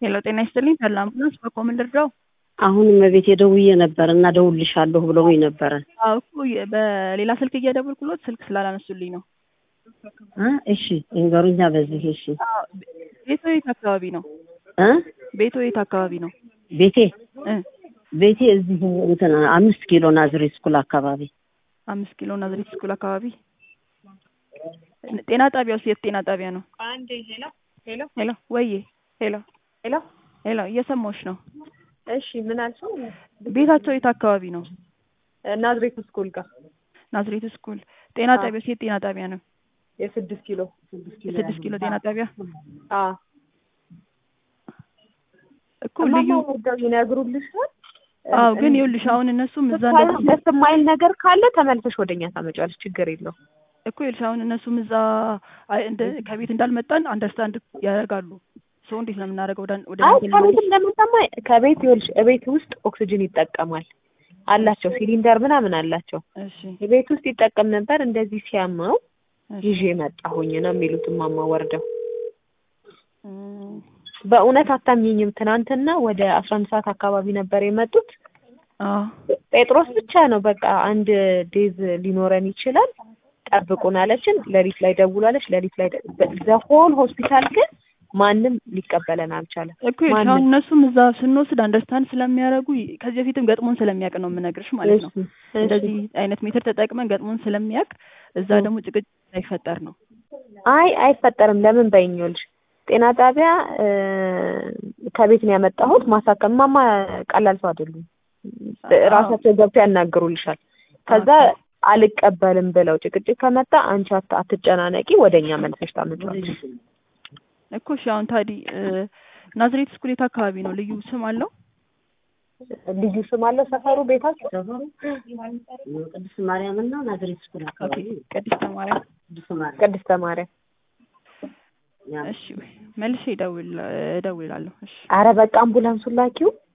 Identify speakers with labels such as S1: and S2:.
S1: ሄሎ ጤና ይስጥልኝ ተድላ አምቡላንስ በኮምን ልርዳው?
S2: አሁንም እቤቴ ደውዬ ነበር እና እደውልልሻለሁ ብለውኝ ነበረ።
S1: አዎ እኮ የ- በሌላ ስልክ እየደወልኩሎት ስልክ ስላላነሱልኝ ነው።
S2: እ እሺ ይንገሩኛ በዚህ እሺ
S1: አዎ፣ ቤቶ የት አካባቢ ነው?
S2: እ
S1: ቤቶ የት አካባቢ ነው?
S2: ቤቴ
S1: እ
S2: ቤቴ እዚህ እንትን አምስት ኪሎ ናዝሬት ስኩል አካባቢ
S1: አምስት ኪሎ ናዝሬት ስኩል አካባቢ። ጤና ጣቢያ ውስጥ የት ጤና ጣቢያ ነው?
S3: አንዴ ሄሎ ሄሎ
S1: ሄሎ ወዬ፣ ሄሎ
S3: ሄሎ
S1: ሄሎ፣ እየሰማሁሽ ነው።
S3: እሺ ምን አልሽው?
S1: ቤታቸው የት አካባቢ ነው?
S3: ናዝሬት ስኩል ጋር
S1: ናዝሬት ስኩል ጤና
S3: አዎ።
S1: ጣቢያ ውስጥ የት ጤና ጣቢያ ነው?
S3: የስድስት ኪሎ
S1: የስድስት ኪሎ ጤና ጣቢያ
S3: አ
S1: እኮ ልዩ
S3: እማማ ወርደው ይነግሩልሻል።
S1: አዎ፣ ግን ይኸውልሽ አሁን እነሱም እዛ
S3: ስታዩ
S1: እንደዚህ
S3: ደስ የማይል ነገር ካለ ተመልሰሽ ወደኛ ታመጫለሽ። ችግር የለው።
S1: እኮ ይኸውልሽ አሁን እነሱም እዛ አይ እንደ ከቤት እንዳልመጣን አንደርስታንድ ያደርጋሉ። ሰው እንዴት ነው የምናደርገው? ወደ ወደ
S3: አይ
S1: ቤት
S3: ከቤት እንደምንሰማ ከቤት ይኸውልሽ እቤት ውስጥ ኦክሲጅን ይጠቀማል አላቸው፣ ሲሊንደር ምናምን አላቸው።
S1: እሺ
S3: ቤት ውስጥ ይጠቀም ነበር። እንደዚህ ሲያመው
S1: እሺ።
S3: ይዤ መጣሁኝ ነው የሚሉት እማማ ወርደው።
S1: እም፣
S3: በእውነት አታምኝም። ትናንትና ወደ አስራ አንድ ሰዓት አካባቢ ነበር የመጡት።
S1: አዎ
S3: ጴጥሮስ ብቻ ነው በቃ አንድ ዴዝ ሊኖረን ይችላል ጠብቁን አለችን። ሌሊት ላይ ደውላለች። ሌሊት ላይ ዘሆል ሆስፒታል ግን ማንም ሊቀበለን አልቻለም።
S1: እኮ ይኸውልሽ
S3: ማንም።
S1: አሁን እነሱም እዛ ስንወስድ አንደርስታንድ ስለሚያደርጉ ከዚህ በፊትም ገጥሞን ስለሚያውቅ ነው የምነግርሽ ማለት ነው።
S3: እሺ፣ እሺ።
S1: እንደዚህ አይነት ሜትር ተጠቅመን ገጥሞን ስለሚያውቅ እዛ
S3: እ።
S1: ደግሞ ጭቅጭቅ ሳይፈጠር ነው።
S3: አይ አይፈጠርም። ለምን በይኝ ይኸውልሽ ጤና ጣቢያ እ፣ ከቤት ነው ያመጣሁት ማሳከም ማማ ቀላል ሰው አይደሉም። ራሳቸው ገብተው ያናግሩልሻል። ከዛ አልቀበልም ብለው ጭቅጭቅ ከመጣ አንቺ አት- አትጨናነቂ ወደኛ መልሰሽ ታመጫለሽ።
S1: እኮ እሺ አሁን ታዲ እ፣ ናዝሬት ስኩል የት አካባቢ ነው? ልዩ ስም አለው?
S3: ልዩ ስም አለው ሰፈሩ ቤታቸው
S2: ሰፈሩ ቅድስት ማርያም እና ናዝሬት ስኩል
S1: ኦኬ
S2: አካባቢ
S1: ቅድስተ ማርያም።
S2: ቅድስት ማርያም
S3: ቅድስተ ማርያም።
S2: ያ
S1: እሺ መልሼ እደውል እደውላለሁ። እሺ
S3: አረ በቃ አምቡላንሱን ላኪው።